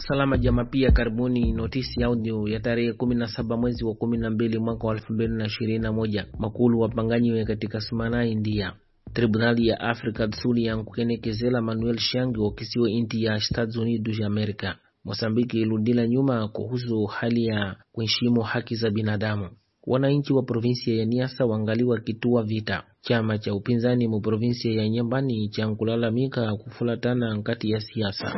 salama jama pia karibuni notisi audio ya tarehe 17 mwezi wa 12 mwaka wa 2021 makulu wapanganyiwe katika sumana india tribunali ya africa dsuli yankukenekezela manuel shangi wakisiwe inti ya estados unidos ya america mosambiki iludila nyuma kuhusu hali ya kuheshimu haki za binadamu wananchi wa provinsia ya niasa wangaliwa kitua vita chama cha upinzani mu provinsia ya nyambani cha nkulalamika kufulatana nkati ya siasa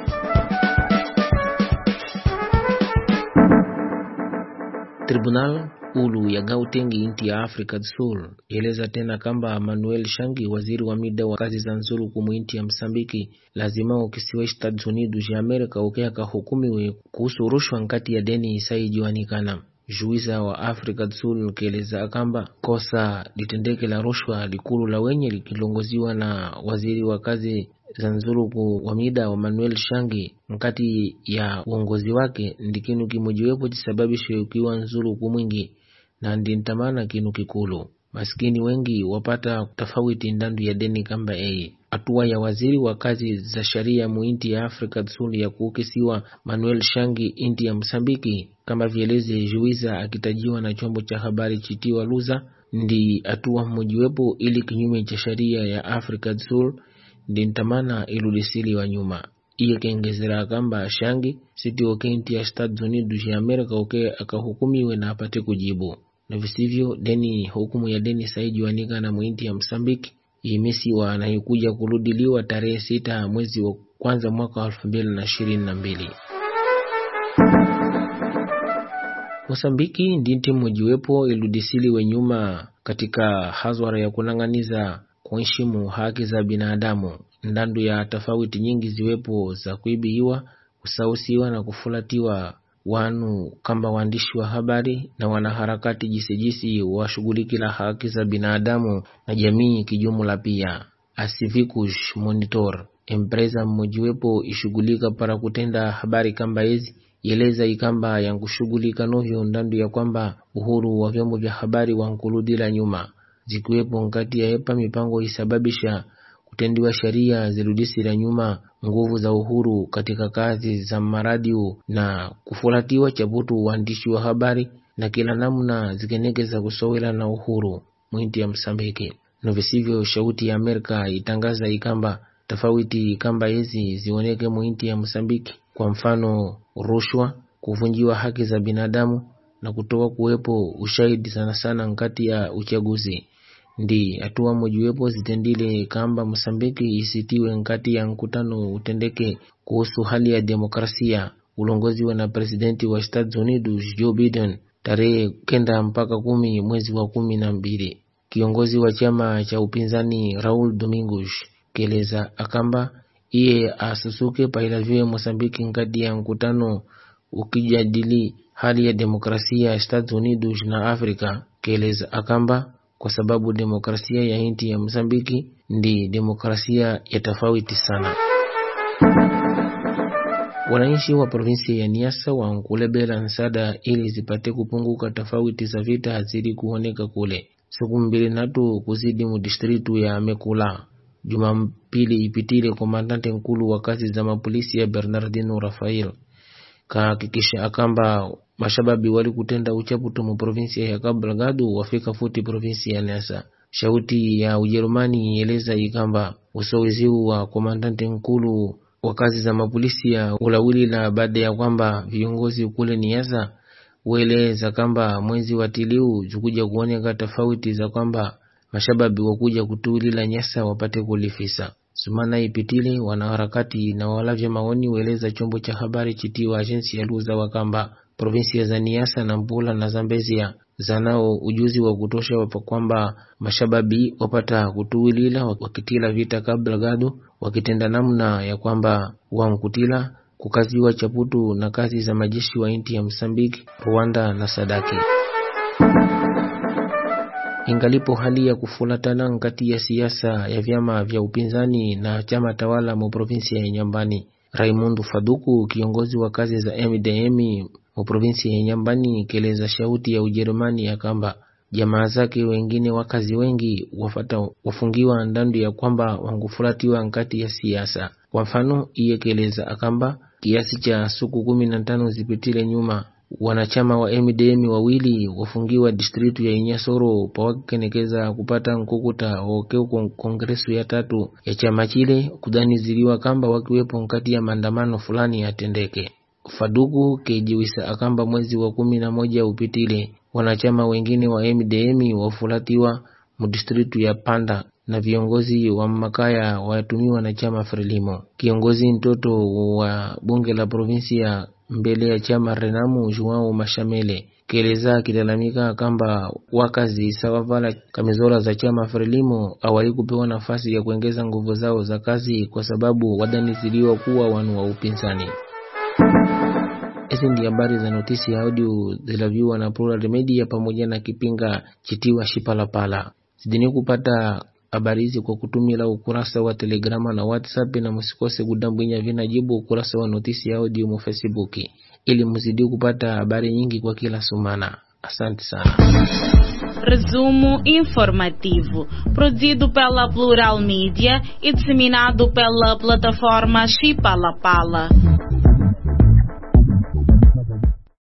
tribunal ulu ya Gauteng inti ya Africa do Sul eleza tena kamba Manuel Shangi, waziri wa mida wa kazi za nzuru kumu inti ya Msambiki, lazima ukisiwa Estados Unidos ya Amerika uke akahukumiwe kuhusu rushwa nkati ya deni isaijiwanikana juiza wa Africa do Sul keleza kamba kosa litendeke la rushwa likulu la wenye likilongoziwa na waziri wa kazi za nzuluku wa mida wa Manuel Shangi nkati ya uongozi wake ndi kinu kimojiwepo chisababishe ukiwa nzuluku mwingi na ndi ntamana kinu kikulu maskini wengi wapata tofauti ndandu ya deni kamba eye hatua ya waziri wa kazi za sharia mu inti ya Afrika Dsuli ya kuukisiwa Manuel Shangi inti ya Msambiki kama vieleze juiza akitajiwa na chombo cha habari chitiwa Luza ndi hatua mmojiwepo ili kinyume cha sharia ya Afrika Dsuli ndi ntamana iludisiliwa nyuma iye kengezera kamba Shangi siti oke inti ya Estados Unidos ya Amerika oke akahukumiwe na apate kujibu na visivyo deni hukumu ya deni saijiwanika na mwinti ya Msambiki imesiwa na ikuja kurudiliwa tarehe sita mwezi wa kwanza mwaka wa elfu mbili na ishirini na mbili. Mosambiki ndi nti mojiwepo iludisiliwe nyuma katika hazwara ya kunang'aniza kuheshimu haki za binadamu ndandu ya tofauti nyingi ziwepo za kuibiwa, kusausiwa na kufulatiwa wanu kamba waandishi wa habari na wanaharakati jisijisi washughulikila haki za binadamu na jamii kijumla. Pia Acivicus Monitor, empresa mmojiwepo ishughulika para kutenda habari kamba hizi yeleza ikamba yankushughulika novyo ndandu ya kwamba uhuru wa vyombo vya habari wankuludila nyuma zikiwepo nkati ya epa mipango isababisha kutendiwa sheria zirudisira nyuma nguvu za uhuru katika kazi za maradio na kufulatiwa chaputu uandishi wa habari na kila namna zikenekeza kusowela na uhuru mwinti ya Msambiki no visivyo. Shauti ya Amerika itangaza ikamba tofauti kamba hizi zioneke mwinti ya Msambiki, kwa mfano rushwa, kuvunjiwa haki za binadamu na kutoka kuwepo ushahidi sana sana nkati ya uchaguzi ndi hatua mojiwepo zitendile kamba Mosambiki isitiwe nkati ya mkutano utendeke kuhusu hali ya demokrasia ulongoziwa na presidenti wa Estados Unidos Joe Biden tarehe kenda mpaka kumi mwezi wa kumi na mbili. Kiongozi wa chama cha upinzani Raul Domingos keleza akamba iye asusuke pailaviwe Mosambiki nkati ya mkutano ukijadili hali ya demokrasia ya Estados Unidos na Afrika keleza akamba kwa sababu demokrasia ya inti ya Mozambiki ndi demokrasia ya tofauti sana. Wananchi wa provinsi ya Niassa wankulebela nsada ili zipate kupunguka tofauti za vita hazidi kuoneka kule siku mbili natu kuzidi mu distritu ya Mekula. Jumapili ipitile, komandante nkulu wa kazi za mapolisi ya Bernardino Rafael kahakikisha akamba mashababi wali kutenda uchaputo mu provinsia ya Cabo Delgado wafika futi provinsia ya Niassa. Shauti ya Ujerumani ieleza ikamba usowiziu wa komandante nkulu wa kazi za mapolisi ya ulawili na baada ya kwamba viongozi kule Niassa ueleza kamba mwezi wa tiliu zikuja kuoneka tofauti za kwamba mashababi wakuja kutuulila Niassa wapate kulifisa sumana ipitile wanaharakati na walavya maoni weleza chombo cha habari chitiwa ajensi ya luza wakamba provinsia za Niassa na Mpula na Zambezia zanao ujuzi wa kutosha wapa kwamba mashababi wapata kutuwilila wakitila vita Cabo Delgado wakitenda namna ya kwamba wankutila kukaziwa chaputu na kazi za majeshi wa inti ya Msambiki, Rwanda na Sadaki ingalipo hali ya kufulatana nkati ya siasa ya vyama vya upinzani na chama tawala mu provinsia ya Nyambani. Raimundu Faduku, kiongozi wa kazi za MDM mu provinsia ya Nyambani, keleza shauti ya Ujerumani ya kamba jamaa zake wengine wakazi wengi wafata wafungiwa ndandu ya kwamba wangufulatiwa nkati ya siasa. Kwa mfano, iye keleza akamba kiasi cha siku kumi na tano zipitile nyuma wanachama wa MDM wawili wafungiwa distritu ya Inyasoro pawakenekeza kupata nkukuta wokeo kongresu ya tatu ya chama chile kudaniziliwa kamba wakiwepo nkati ya maandamano fulani yatendeke. Faduku kejiwisa akamba mwezi wa kumi na moja upitile wanachama wengine wa MDM wafulatiwa mudistritu ya Panda na viongozi wa makaya watumiwa na chama Frelimo. Kiongozi mtoto wa bunge la provinsia mbele ya chama Renamu Joao Mashamele keleza kilalamika kamba wakazi sawavala kamizola za chama Frelimo awali kupewa nafasi ya kuongeza nguvu zao za kazi kwa sababu wadaniziliwa kuwa wanu wa upinzani. Hizi ndi habari za notisi ya audio zilaviwa na Plural Media pamoja na kipinga chitiwa Shipalapala. Zidini kupata habari hizi kwa kutumila ukurasa wa Telegrama na WhatsApp, na msikose kudambwinya vinajibu ukurasa wa notisi ya audio mu Facebook ili mzidi kupata habari nyingi kwa kila sumana. Asante sana. Resumo informativo, produzido pela Plural Mídia e disseminado pela plataforma Chipalapala.